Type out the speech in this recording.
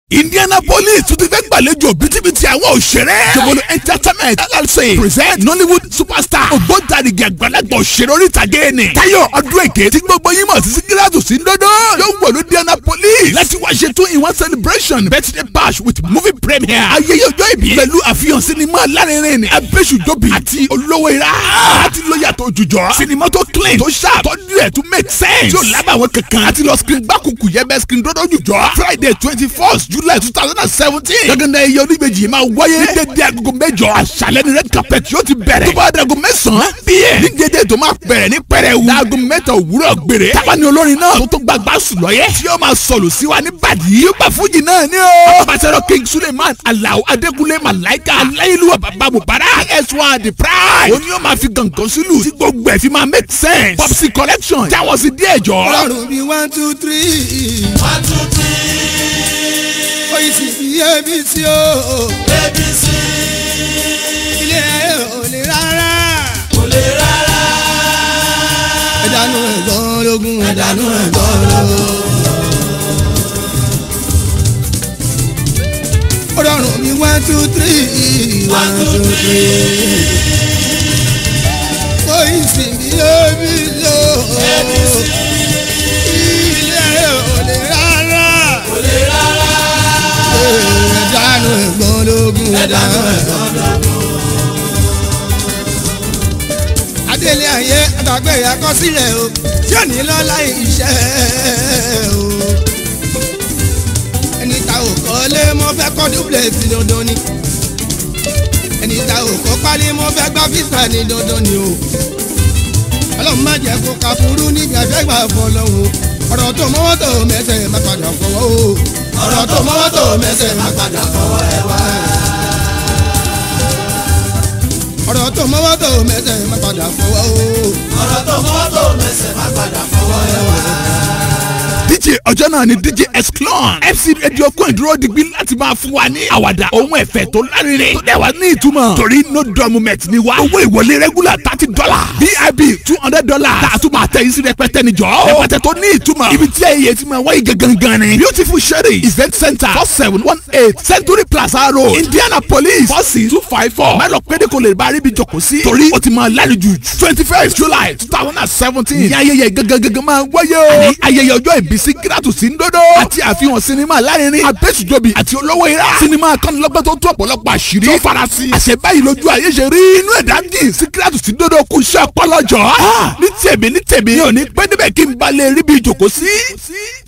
indianapolis tún ti fẹ́ gbàlejò bítíbitì àwọn òṣèré. jọ̀bọ̀lù entertainment llc present nollywood superstar ògbóǹtarìgì àgbàlagbà òṣèré orí ìtàgé ni. táyọ̀ ọdún èké tí gbogbo yín mọ̀ sí síkírátù sí ńdọ́dọ́ yóò wọ̀lú indianapolis láti wá ṣe two in one celebration birthday bash with movie premiere. ayẹyẹ ọjọ́ ìbí pẹ̀lú àfihàn sinimá alárinrin ni abéṣudobi àti olówó ira. àti lóyàtọ̀ òjùjọ́ sinimá tó clean tó sharp tọ́jú ẹ̀ tó make sense. tí ò lábàwọ̀n kankan àti lọ screen gbàkùkù yẹ bẹ́ẹ̀ screen dọ́dọ̀ òjùjọ́. friday twenty first july two thousand and seventeen. gẹ́gẹ́dẹ́ iye oníbejì yìí máa wáyé. ní dédé agogo mẹ́jọ àṣálẹ́ ní red carpet yóò ti bẹ̀rẹ̀. tó bá dé agogo mẹ́sàn-án bíyẹn. ní dédé tó máa bẹ̀rẹ̀ ní pẹrẹwu. láago mẹ́ta òwúrọ̀ gbére. táwa ni olórin náà tó tó gbàgbá sùn lọ́yẹ́. tí yóò máa sọ̀lù sí wa ní bàdí. yóò gbà fújì náà ní o. pàṣẹrọ king suleiman alao adekunle malaika aláìlúwa bàbá bùbárà s1 the pride. òun yóò máa fi gàngán sílù tí gbogbo ẹ̀ fi máa make sense. popsi collection jáwọ́ sí díẹ̀ jọ. ọlọ́run bíi one two three. one two three. oyin sì fi abc o. abc. ilé ayé ò lè rárá. kò lè rárá. ẹ̀dánù ẹ̀gbọ́n lógún ẹ̀dánù ẹ̀gbọ́n lógún. ọlọ́run bíi one two three. one two three. oyin sì fi abc o. abc. ilé ayé ò lè rárá. kò lè rárá. ẹ̀dánù ẹ̀gbọ́n lógún ẹ̀dánù ẹ̀gbọ́n lógún. adélé ayé àtàgbé àkọsílẹ̀ o tí ò ní lọ́la iṣẹ́ o. ẹni ta ò kọ́lé mo fẹ́ kọ́ duplex dandan ni. ẹni ta ò kọ́ pálí mo fẹ́ gbá físà ní dandan ni o. ọlọ́run má jẹ́ kó ka furu níbi àfẹ́gbà fọlọ́hún. ọ̀rọ̀ tó mọ́wọ́ tó mẹ́sẹ̀ má padà fọwọ́ o. ọ̀rọ̀ tó mọ́wọ́ tó mẹ́sẹ̀ má padà fọwọ́ ẹ wá. ọ̀rọ̀ tó mọ́wọ́ tó mẹ́sẹ̀ má padà fọwọ́ o. ọ̀rọ̀ tó mọ́wọ́ tó mẹ́sẹ̀ má padà fọwọ́ ẹ wá. dj ọjọ́ náà ni dj exclon fc radio kún ìdúró digbí láti máa fún wa ní àwàdà ohun ẹ̀fẹ̀ tó lárinrin tó dẹ̀ wá ní ìtumọ̀ torí no document ni wa owó ìwọlé regular thirty dollar vip two hundred dollar tá a tún máa tẹ isi rẹpẹtẹ ni jọ rẹpẹtẹ tó ní ìtumọ̀ ibi tí ẹyẹ ti máa wáyé gangan ni beautiful sherry event center four seven one eight century plaza road indianapolis four six two five four mẹ́lọ̀ pédé kò lè bá rí ibi jòkó sí torí o ti máa lálejò twenty first july two thousand and seventeen ní ayẹyẹ gangan máa wáyé o àní ayẹyẹ ọjọ́ ìbí síkírátù sí ńdọ́dọ́ àti àfihàn sinimá lárinrin abẹ́sùjọbí àti olówó ira sinimá akọ́nilọ́gbọ́n tó tó ọ̀pọ̀lọpọ̀ àṣírí tó farasin àṣẹ báyìí lójú ayé ṣe rí inú ẹ̀dá jìn síkírátù sí ńdọ́dọ́ kù iṣẹ́ ọpọlọjọ́ ní tèmi ní tèmi mi ò ní pẹ́ níbẹ̀ kí n balẹ̀ rí bí ìjòkó sí.